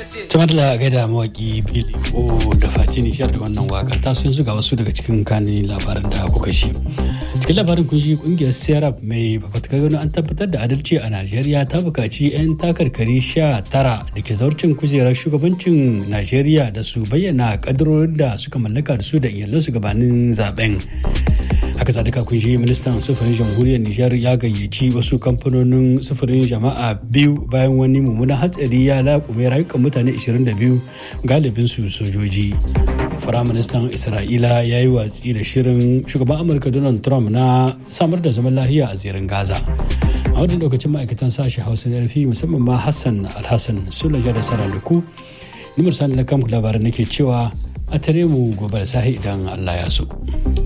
Tumar da gaida mawaki Billy O da Fati Nishar da wannan waka ta sun ga wasu daga cikin kanin labaran da kuka shi. Cikin labarin kun shi kungiyar Serap mai fafatakar gano an tabbatar da adalci a Najeriya ta buƙaci 'yan takarkari sha tara da ke zaurcin kujerar shugabancin Najeriya da su bayyana kadarorin da suka mallaka da su da iyalansu gabanin zaben. haka zalika kun shi ministan sufurin jamhuriyar nijar ya gayyaci wasu kamfanonin sufurin jama'a biyu bayan wani mummunan hatsari ya laƙume rayukan mutane 22 galibin su sojoji firaministan isra'ila ya yi watsi da shirin shugaban amurka donald trump na samar da zaman lahiya a zirin gaza a wadda lokacin ma'aikatan sashi hausa na rufi musamman ma hassan alhassan sulaja da saraluku nimar sani na kamku labaran nake cewa a tare mu gobe da sahi idan allah ya so.